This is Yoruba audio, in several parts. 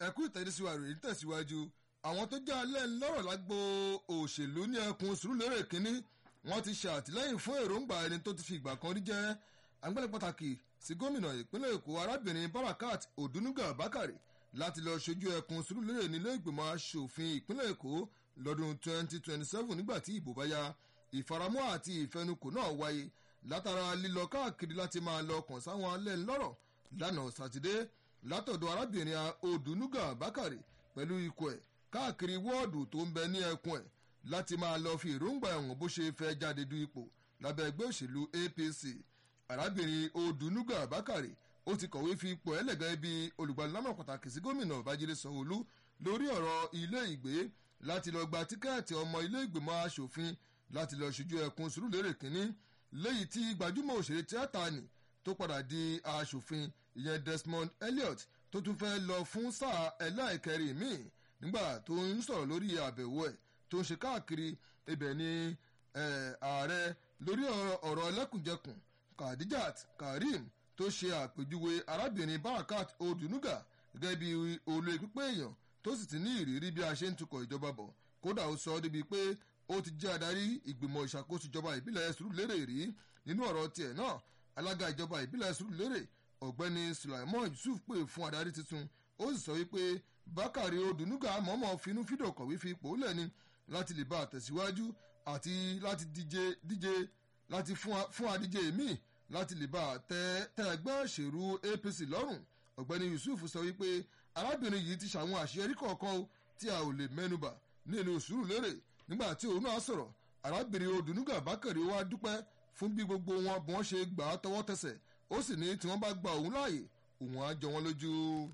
ẹ̀kú ìtẹ̀síwá rèé tẹ̀síwájú àwọn tó jẹ́ alẹ́ lọ́rọ̀ lágbo òṣèlú ní ẹkùn sùúrùlérè kínní wọ́n ti ṣe àtìlẹ́yìn fún èròǹgbà ẹni tó ti fi ìgbà kan rí jẹ́ agbẹ́lẹ̀ pàtàkì sí gómìnà ìpínlẹ̀ èkó arábìnrin barakat odunuga bakari láti lọ ṣojú ẹkùn sùúrùlérè nílé ìgbìmọ̀ asòfin ìpínlẹ̀ èkó lọ́dún 2027 nígbà tí ìbò bá ya ìfaramọ́ àti ìfẹnukò náà wáyé látara lílọ káàkiri láti máa lọ kàn sáwọn alẹ́ lọ́rọ̀ lánàá sátidé látọ̀dọ̀ arábìnrin odunuga bakari pẹ̀lú ikọ̀ ẹ̀ káàkiri wọ́ọ̀dù tó ń bẹ ní ẹkùn ẹ̀ láti máa lọ fi èròǹgbà ẹ̀wọ̀n bó ṣe fẹ́ jáde du ipò lábẹ́ ẹgbẹ́ òṣèlú apc arábìnrin odunuga bakari ó ti kọ̀wé fi ipò ẹlẹ́gẹ́ bí olùgbàlámọ̀ pàtàkì sí gómìnà babájídé sanwóolu lórí ọ̀rọ̀ ilé ìgbé láti lọ gba tíkẹ́ẹ̀tì ọmọ ilé ìgbìmọ̀ asòfin láti lọ ṣojú ẹkùn sùúrùlérè kínní léyìí tí gbajúmọ̀ òṣèré tíátà nì tó padà di asòfin ìyẹn desmond elliot tó tún fẹ́ lọ fún sáà ẹlẹ́ẹ̀kẹrin míì nígbà tó ń sọ̀rọ̀ lórí àbẹ̀wò ẹ̀ tó ń ṣe káàkiri ibẹ̀ ni ààrẹ lórí ọ̀rọ̀ ẹlẹ́kùnjẹkùn khadijat karim tó ṣe àpèjúwe arábìnrin barakat odunuga gẹ́gẹ́ bí olú pípé èèyàn tó sì ti ní ìrírí bí a ṣe ń tukọ̀ ìjọba bọ̀ kódà ó sọ ọ́ débi pé ó ti jẹ́ adarí ìgbìmọ̀ ìṣàkóso ìjọba ìbílẹ̀ sùúrùlérè rí nínú ọ̀rọ̀ tiẹ̀ náà alága ìjọba ìbílẹ̀ sùúrùlérè ọ̀gbẹ́ni sulaimon yusuf pè fún adarí tuntun ó sì sọ wípé bákàrí odunuga mọ̀ọ́mọ̀ finú fídò kọ̀wé fi ipò lẹ́ni láti lè bá àtẹ̀síwájú àti láti díje díje láti fún adíje míì láti lè bá tẹ ẹgbẹ́ òṣèlú apc lọ́rùn ọ̀gbẹ́ni yusuf sọ wípé arábìnrin yìí ti ṣàwọn àṣeyọrí kọ̀ọ̀kan tí a ò lè mẹ́nuba nínú sùúrù lérè nígbà tí òun náà sọ̀rọ̀ arábìnrin odunuga bákàrí wa dúpẹ́ fún bí gbogbo wọn bí wọ́n ṣe gbà á tọwọ́ tẹsẹ̀ ó sì ní tí wọ́n bá gba òun láàyè òun á jọ wọn lójú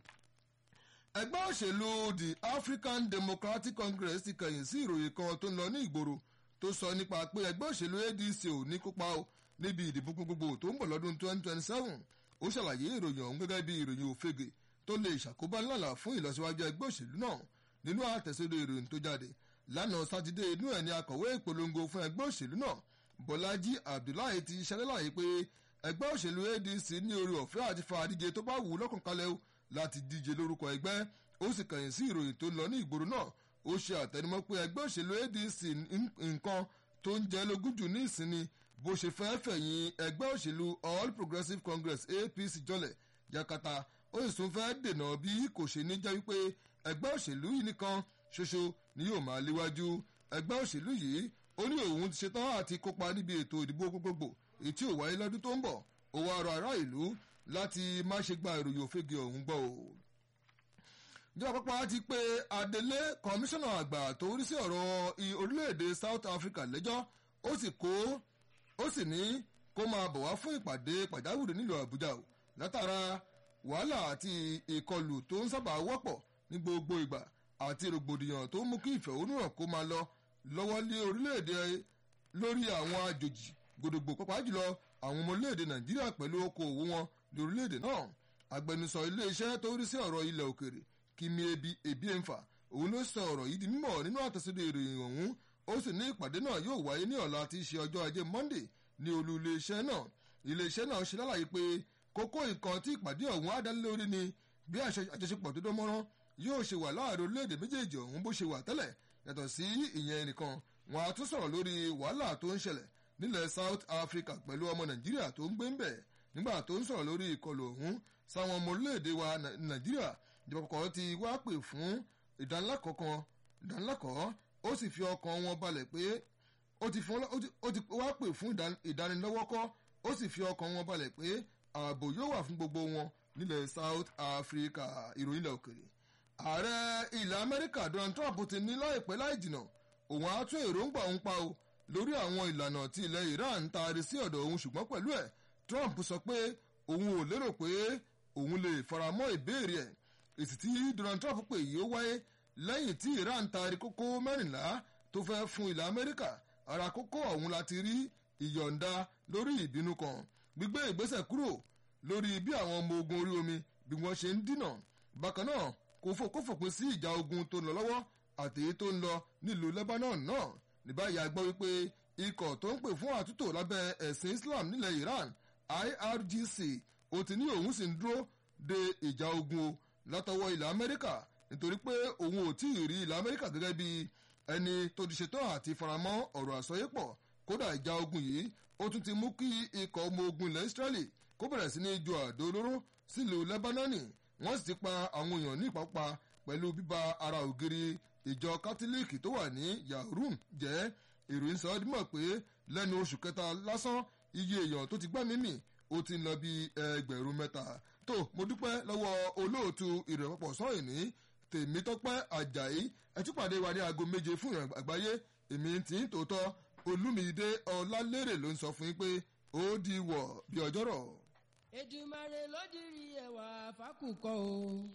ẹgbẹ́ òṣèlú the african democratic congress ti kẹ̀yìn sí ìròyìn kan tó ń lọ ní ìgboro tó sọ nípa pé ẹgbẹ́ òṣèlú adc ò ní kópa o níbi ìdìbò gbogbo tó ń bọ̀ lọ́dún 2027 ó ṣàlàyé ìròyìn ọ̀hún gẹ́gẹ́ bí ìròyìn òfegè tó lè ṣàkóbá ńlá fún ìlọsíwájú ẹgbẹ́ òṣèlú náà nínú àtẹ̀sódò ìròyìn tó jáde lánàá sátidé inú ẹ̀ ní akọ̀wé ìpolongo fún ẹgbẹ́ òṣèlú náà bọ́lájí abdullahi ti ṣẹlẹ́láyé pé ẹgbẹ́ òṣèlú adc ní orí ọ̀fẹ́ àti fa àdíje tó bá wù ú lọ́kàn kalẹ̀ o láti díje lórúkọ ẹgbẹ́ ó sì kàyìn sí ìròyìn tó lọ ní ìgboro náà ó ṣe àtẹnumọ́ pé ẹgbẹ́ òṣèlú adc nǹkan tó ń jẹ́ lógún jù ní ìsinmi bó ṣe fẹ́ fẹ̀yìn ẹgbẹ́ òṣèlú all progressives congress apc jọlẹ̀ yakata ó sì tún fẹ́ dènà bí kò ṣe ní jẹ́ wípé ẹgbẹ́ òṣèlú yìí nìkan ṣoṣo ni yóò máa léwájú ẹgbẹ́ òṣèlú yìí ó ní òun ti ṣetán àti kópa níbi ètò ìdìbò gbogbogbò èyí tí ò wáyé lọ́dún tó ń bọ̀ ó wá rọ ará ìlú láti má ṣe gba ìròyìn òfegè ọ̀hún gbọ́ o ìjọba àpapọ̀ ti pé adelé kọmíṣánná àgbà tó rí sí ọ̀rọ̀ orílẹ̀-èdè south africa lẹ́jọ́ ó sì kó ó sì ní kó máa bọ̀ wá fún ìpàdé pàjáwìrì nílùú àbújá o látara wàhálà àti ìkọlù tó ń sábà wọ́pọ̀ ní gbogbo ìgbà àti rògbòdìyàn tó mú kí ìfẹ̀hónúhàn kó máa lọ lọ́wọ́ lé orílẹ̀-èdè lórí àwọn àjòjì gbòdògbò pàápàá jùlọ àwọn ọmọ orílẹ̀-èdè nàìjíríà pẹ̀lú okòòwò wọn lórílẹ̀-èdè náà agbẹnusọ iléeṣẹ́ tó rí sí ọ̀rọ̀ ilẹ̀ òkèrè kimi ebi ebi ẹnfà òun ló sọ ọ̀rọ̀ yìí di mímọ̀ nínú àtẹ̀síde ìròyìn ọ̀hún ó sì ní ìpàdé náà yóò wáyé ní ọ̀la tí í ṣe ọjọ́ ajé monday ní olú iléeṣẹ́ náà iléeṣẹ́ náà ṣe lálàyé pé kókó nǹkan tí ìpàdé ọ̀hún adánilórí ni bí àjọṣepọ̀ tó dánmọ́rán yóò ṣe wà láàrin orílẹ̀-èdè méjèèjì ọ̀hún bó ṣe wà tẹ́lẹ̀ yàtọ̀ sí ìyẹn nìkan wọn á tún sọ̀rọ̀ lórí wàhálà tó ń ṣẹlẹ̀ nílẹ̀ south africa pẹ̀lú ọmọ nàìjíríà tó ń gbé ń bẹ̀ nígbà tó ń sọ̀rọ̀ lórí ìkọlù ọ̀hún sáwọn ọmọ orílẹ̀-èdè wa nàìjíríà ìjọba kọ̀ọ̀kan ti wá pè fún ìdánilẹ́kọ̀ọ́ ìdánilẹ́kọ̀ọ́ ó sì fi ọkàn wọn balẹ̀ pé ó ti wá pè fún ìdánilọ́wọ́kọ́ ó sì fi ọkàn wọn balẹ̀ pé ààbò yóò wà fún gbogbo wọn nílẹ̀ south africa ìròyìn ilẹ̀ òkèrè ààrẹ ilẹ̀ amẹ́ríkà donald trump ti ní láìpẹ́ láì jìnà òun á tún èròǹgbà òun pa o lórí àwọn ìlànà tí ilẹ̀ iran taari sí ọ̀dọ̀ òun ṣùgbọ́n pẹ̀lú ẹ̀ trump sọ pé òun ò lérò pé òun lè faramọ́ ìbéèrè ẹ̀ èsì tí donald trump pè yìí ó wáyé lẹ́yìn tí iran taari kókó mẹ́rìnlá tó fẹ́ fún ilẹ̀ amẹ́ríkà ara kókó ọ̀hún láti rí ìyọ̀ǹda lórí ìbínú kan gbígbé ìgbésẹ̀ kúrò lórí bí àwọn ọmọ ogun orí omi bí wọ́n ṣe ń dínà bákan náà kò fòpin sí ìjà ogun tó ń lọ lọ́wọ́ àti èyí tó ń lọ nílùú lebanon náà ní báyìí a gbọ́ wípé ikọ̀ tó ń pè fún àtúntò lábẹ́ ẹ̀sìn islam nílẹ̀ iran irgc ó ti ní òun sì ń dúró de ìjà ogun o látọwọ́ ilẹ̀ amẹ́ríkà nítorí pé òun ò tí ì rí ilẹ̀ amẹ́ríkà gẹ́gẹ́ bí ẹni tó ti ṣetán àti faramọ́ ọ̀rọ̀ àsọyépọ̀ kódà ìjà ogun yìí ó tún ti mú kí ikọ̀ ọmọ ogun ilẹ̀ israeli kó bẹ̀rẹ̀ sí ní ju àdó olóró sílùú lebanoni wọ́n sì ti pa àwọn èèyàn ní ìpápá pẹ̀lú bíba ara ògiri ìjọ kátólíìkì tó wà ní yahoo jẹ́ ìròyìn sọ ọ́ dímọ̀ pé lẹ́nu oṣù kẹta lásán iye èèyàn tó ti gbá mímì ó ti ń lọ bí ẹgbẹ̀rún mẹ́ta tó mo dúpẹ́ lọ́wọ́ olóòtú ìrẹ̀pọ̀pọ̀ sọ́yìn ní tèmítọ́pẹ́ ajayi ẹtúpàdé wa ní aago méje fún ìrìn àgbáyé èmi tí ń tòótọ́ olúmídé ọlálérè ló ń sọ fún yín pé ó di wọ̀ bí ọjọ́rọ̀. Èdùmàrè ló dirí ẹwà fákùkọ o.